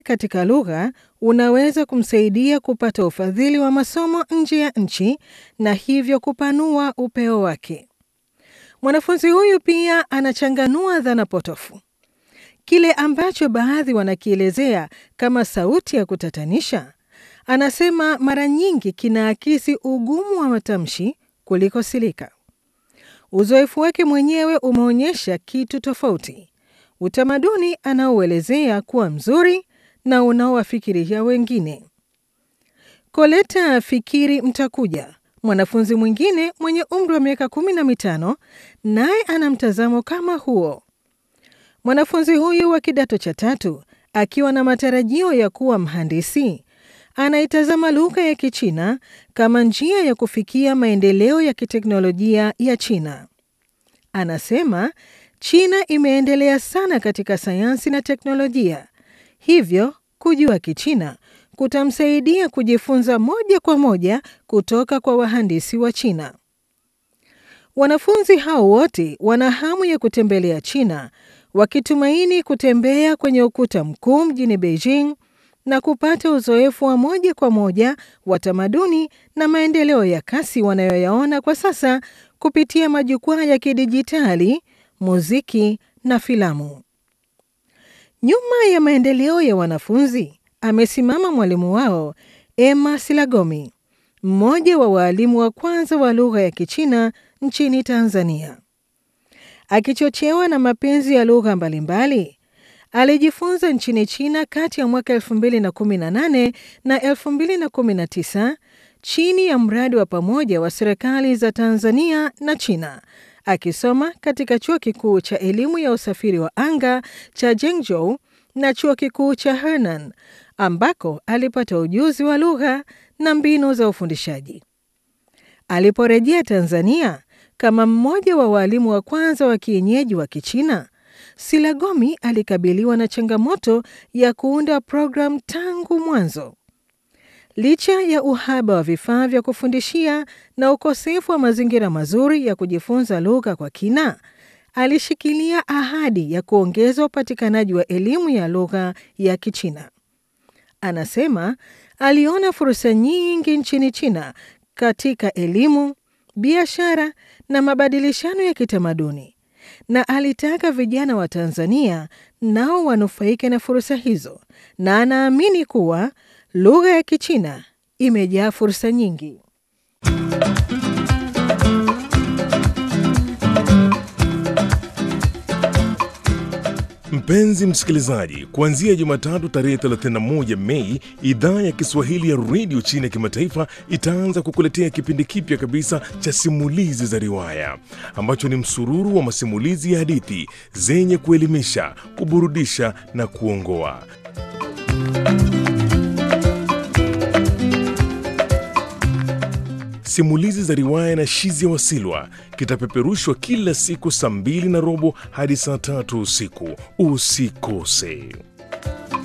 katika lugha unaweza kumsaidia kupata ufadhili wa masomo nje ya nchi na hivyo kupanua upeo wake. Mwanafunzi huyu pia anachanganua dhana potofu. Kile ambacho baadhi wanakielezea kama sauti ya kutatanisha, anasema mara nyingi kinaakisi ugumu wa matamshi kuliko silika. Uzoefu wake mwenyewe umeonyesha kitu tofauti, utamaduni anaouelezea kuwa mzuri na unaowafikiria wengine. Koleta Fikiri Mtakuja, mwanafunzi mwingine mwenye umri wa miaka kumi na mitano, naye ana mtazamo kama huo. Mwanafunzi huyu wa kidato cha tatu akiwa na matarajio ya kuwa mhandisi anaitazama lugha ya Kichina kama njia ya kufikia maendeleo ya kiteknolojia ya China. Anasema China imeendelea sana katika sayansi na teknolojia, hivyo kujua Kichina kutamsaidia kujifunza moja kwa moja kutoka kwa wahandisi wa China. Wanafunzi hao wote wana hamu ya kutembelea China wakitumaini kutembea kwenye ukuta mkuu mjini Beijing na kupata uzoefu wa moja kwa moja wa tamaduni na maendeleo ya kasi wanayoyaona kwa sasa kupitia majukwaa ya kidijitali, muziki na filamu. Nyuma ya maendeleo ya wanafunzi amesimama mwalimu wao Emma Silagomi, mmoja wa waalimu wa kwanza wa lugha ya Kichina nchini Tanzania. Akichochewa na mapenzi ya lugha mbalimbali, alijifunza nchini China kati ya mwaka 2018 na 2019 chini ya mradi wa pamoja wa serikali za Tanzania na China, akisoma katika chuo kikuu cha elimu ya usafiri wa anga cha Zhengzhou na chuo kikuu cha Henan ambako alipata ujuzi wa lugha na mbinu za ufundishaji. Aliporejea Tanzania kama mmoja wa walimu wa kwanza wa kienyeji wa Kichina, Silagomi alikabiliwa na changamoto ya kuunda programu tangu mwanzo. Licha ya uhaba wa vifaa vya kufundishia na ukosefu wa mazingira mazuri ya kujifunza lugha kwa kina, alishikilia ahadi ya kuongeza upatikanaji wa elimu ya lugha ya Kichina. Anasema aliona fursa nyingi nchini China katika elimu, biashara na mabadilishano ya kitamaduni na alitaka vijana wa Tanzania nao wanufaike na fursa hizo, na anaamini kuwa lugha ya Kichina imejaa fursa nyingi. Mpenzi msikilizaji, kuanzia Jumatatu tarehe 31 Mei, idhaa ya Kiswahili ya redio China ya kimataifa itaanza kukuletea kipindi kipya kabisa cha simulizi za riwaya ambacho ni msururu wa masimulizi ya hadithi zenye kuelimisha, kuburudisha na kuongoa. Simulizi za riwaya na Shizia Wasilwa kitapeperushwa kila siku saa mbili na robo hadi saa tatu usiku. Usikose.